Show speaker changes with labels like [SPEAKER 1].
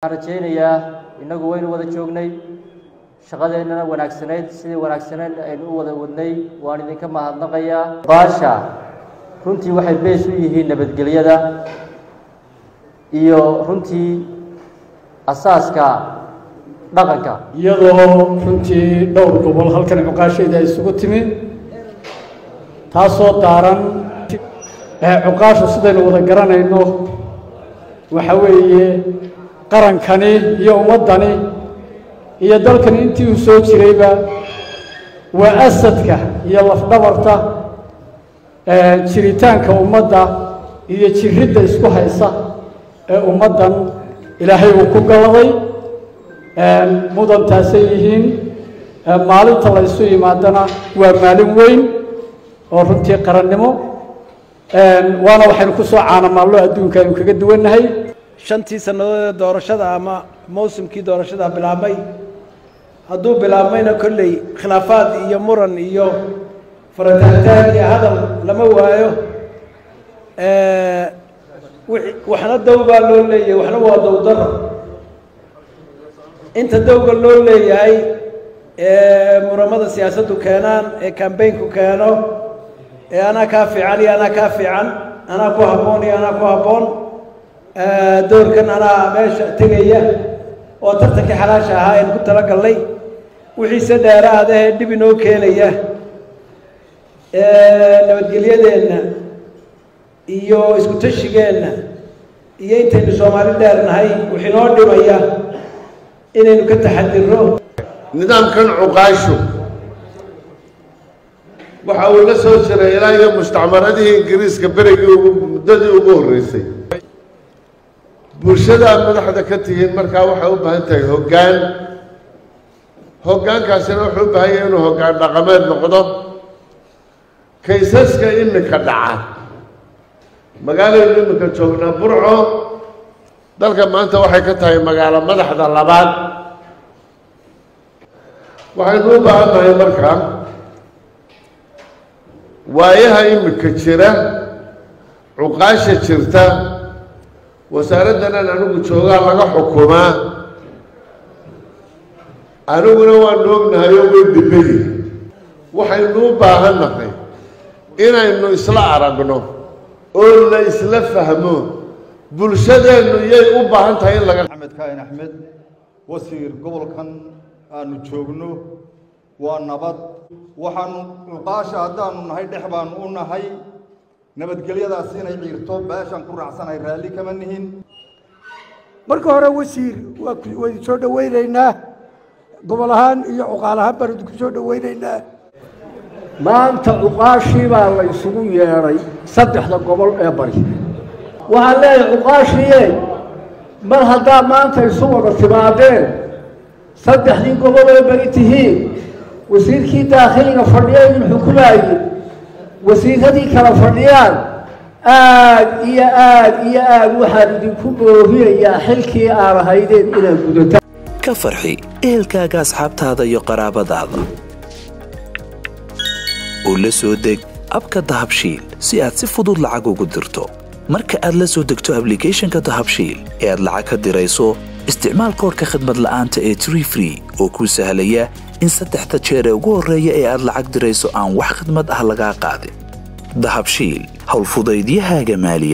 [SPEAKER 1] waxaan rajaynayaa innagu waynu wada joognay shaqadeennana wanaagsanayd sidii wanaagsaneyn aynu u wada wadnay waan idinka mahadnaqayaa baasha runtii waxay bees u yihiin nabadgelyada iyo runtii asaaska dhaqanka
[SPEAKER 2] iyadoo runtii dhowr gobol halkan cuqaashayda ay isugu timi taasoo daaran cuqaashu sidaynu wada garanayno waxa weeye qarankani iyo ummaddani iyo dalkani intii uu soo jirayba waa asadka iyo lafdhabarta jiritaanka ummadda iyo jiridda isku haysa ee ummaddan ilaahay uu ku galladay mudantaasay yihiin maalinta la ysu yimaadana waa maalin weyn oo runtii qarannimo waana waxaynu ku soo caanamaallo adduunka aynu kaga duwannahay
[SPEAKER 3] shantii sannadood ee doorashada ama mawsimkii doorashada bilaabmay hadduu bilaabmayna kolley khilaafaad iyo muran iyo farataagtaag iyo hadal lama waayo waxna dow baa loo leeyahay waxna waa dowdaro inta dowga loo leeyahay ee muramada siyaasaddu keenaan ee kambaynku keeno ee anaa kaa fiican iyo anaa kaa fiican anaa ku habboon iyo anaa ku habboon doorkan anaa meesha tegaya oo tartankii xalaasha ahaa aynu ku talagallay wixiise dheeraada ee dhib inoo keenaya nabadgelyadeenna iyo isku tashigeenna iyo intaynu soomaali dheernahay wix inoo dhimaya inaynu ka taxadirno
[SPEAKER 4] nidaamkan cuqaashu waxa uu la soo jiray ilaa iyo mustacmaradihii ingiriiska berigii ugu muddadii ugu horreysay bulshadaad madaxda ka tihiin markaa waxay u baahan tahay hoggaan hoggaankaasina wuxuu u baahan yahay inuu hoggaan dhaqameed noqdo kaysaska iminka dhaca magaaladaynu iminka joognaa burco dalka maanta waxay ka tahay magaalo madaxda labaad waxaynu u baahan nahay markaa waayaha iminka jira cuqaasha jirta wasaaraddanan anigu joogaa laga xukumaa aniguna waanu ognahay oo way dhibayi waxaynu u baahan nahay inaynu isla aragno oo la isla fahmo bulshadeennu yay u baahan tahay in laga
[SPEAKER 5] axmed kaahin axmed wasiir gobolkan aanu joogno waa nabad waxaanu cuqaasha haddaanu nahay dhex baanu u nahay nabadgelyadaas inay ciirto beeshaan ku raacsanahay raalli kama nihin
[SPEAKER 6] marka hore wasiir waynu soo dhowaynaynaa gobol ahaan iyo cuqaal ahaan baanu idinku soo dhowaynaynaa
[SPEAKER 2] maanta cuqaashii baa la isugu yeedhay saddexda gobol ee bari waxaan leeyahay cuqaashiye mar haddaa maanta isu wada timaadeen saddexdii gobol ee bari tihiin wasiirkii daakhiliga fadhiya idin xukumaayey wasiiradii kala fadhiyaan aad iyo aad iyo aad waxaan idinku boorinayaa xilkii aan ahaydeen inaad gudataan
[SPEAKER 7] ka farxi ehelkaaga asxaabtaada iyo qaraabadaada oo la soo deg abka dahabshiil si aad si fudud lacag ugu dirto marka aad la soo degto ablicathonka dahabshiil ee aad lacag ka dirayso isticmaal koorka khadmad la'aanta ee tree free oo kuu sahlaya in saddexda jeer ee ugu horreeya ee aad lacag dirayso aan wax khidmad ah lagaa qaadin dahabshiil howlfudaydiyahaaga maaliya